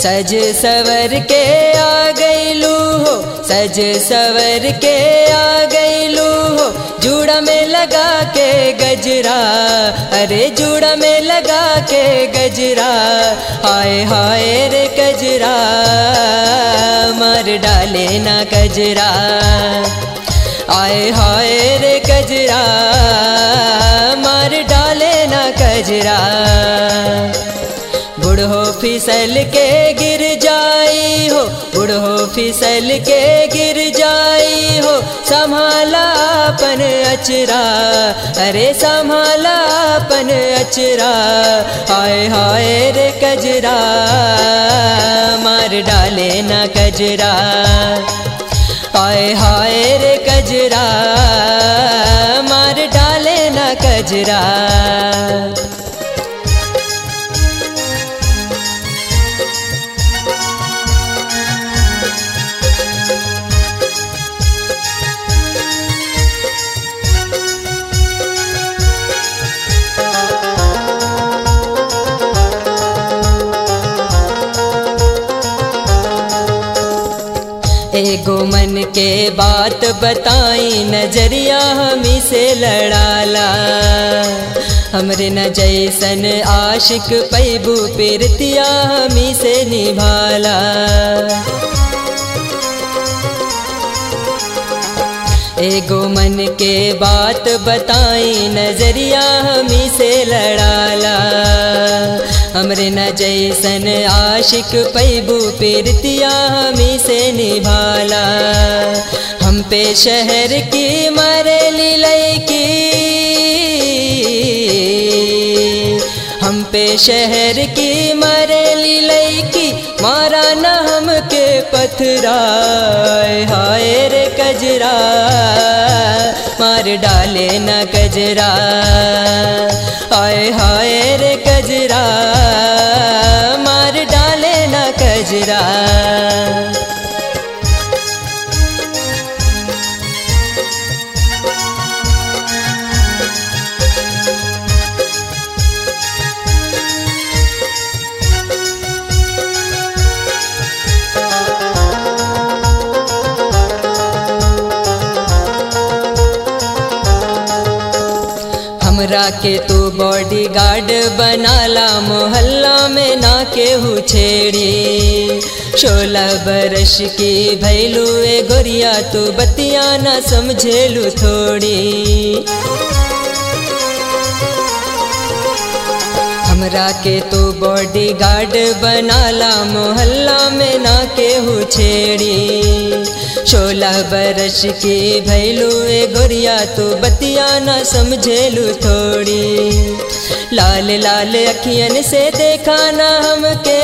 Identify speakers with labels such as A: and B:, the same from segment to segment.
A: सज सवर के आ गईलू हो सज सवर के आ गईलू हो जूड़ा में लगा के गजरा अरे जूड़ा में लगा के गजरा हाय हाय रे गजरा मार डाले ना गजरा आए हाय रे गजरा मार डाले ना गजरा बुढ़ो फिसल के गिर जाई हो बुढ़ो फिसल के गिर जाई हो संभाला अपन अचरा अरे संभाला अपन अचरा हाय हाय रे कजरा मार डाले ना कजरा हाय हाय रे कजरा मार डाले ना कजरा एगो मन के बात बताई नजरिया हमी से लड़ाला हमरे न जैसन आशिक पैबू पिरतिया हमी से निभाला एगो मन के बात बताई नजरिया हमी से लड़ाला हमरे न जैसन आशिक पैबू पिरतिया हमी से निभाला हम पे शहर की मरेली लैकी हम पे शहर की मरेली लैकी मारा न हमके पथरा हाय रे कजरा मार डाले न कजरा हाय हाय रे कजरा मार डाले न कजरा हमरा के तू बॉडी गार्ड बनाला मोहल्ला में ना केहू छेड़ी सोलह बरस की भैलू ए गोरिया तू बतिया ना समझेलू थोड़ी हमरा के तू बॉडी गार्ड बनाला मोहल्ला में ना केहू छेड़ी सोलह बरस की भैलू ए गोरिया तू बतिया ना समझेलू थोड़ी लाल लाल अखियन से देखा ना हमके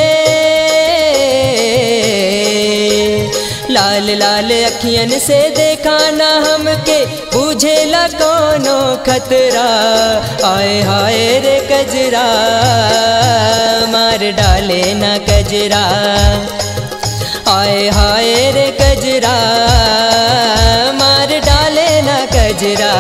A: लाल लाल अखियन से देखा ना हमके बुझेला कोनो खतरा आए हाय रे कजरा मार डाले ना कजरा आए हाय रे कजरा मार डाले ना कजरा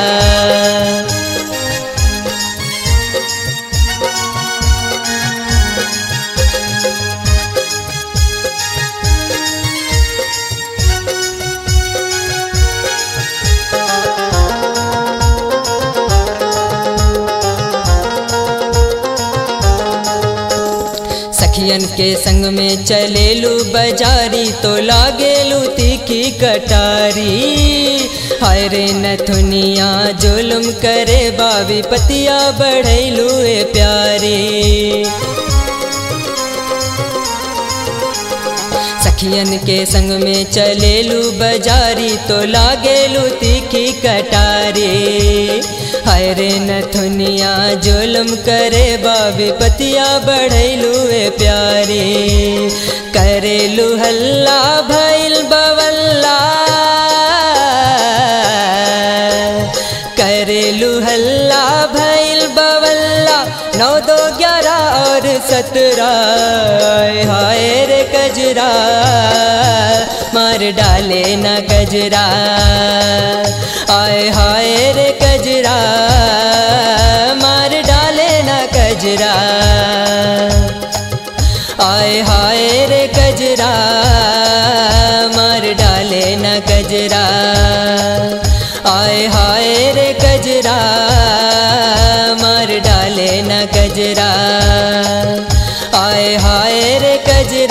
A: सखियन के संग में चलेलू बजारी तो लागेलू तीखी कटारी हाय रे नथुनिया जुलम करे बाबी पतिया बढ़ैलू ए प्यारी सखियन के संग में चलेलू बजारी तो लागेलू तीखी कटारी हाय रे नथुनिया जुलम करे बाबी पतिया बढ़ैलू ए प्यारी करेलू हल्ला भैल बवल्ला करेलू हल्ला भैल बवल्ला नौ दो ग्यारह और सत्रह हाय रे कजरा मार डाले न कजरा आय हाय रे कजरा मार डाले न कजरा आय हाय रे कजरा मार डाले न कजरा आय हाय रे कजरा मार डाले न कजरा आय हाय रे कजरा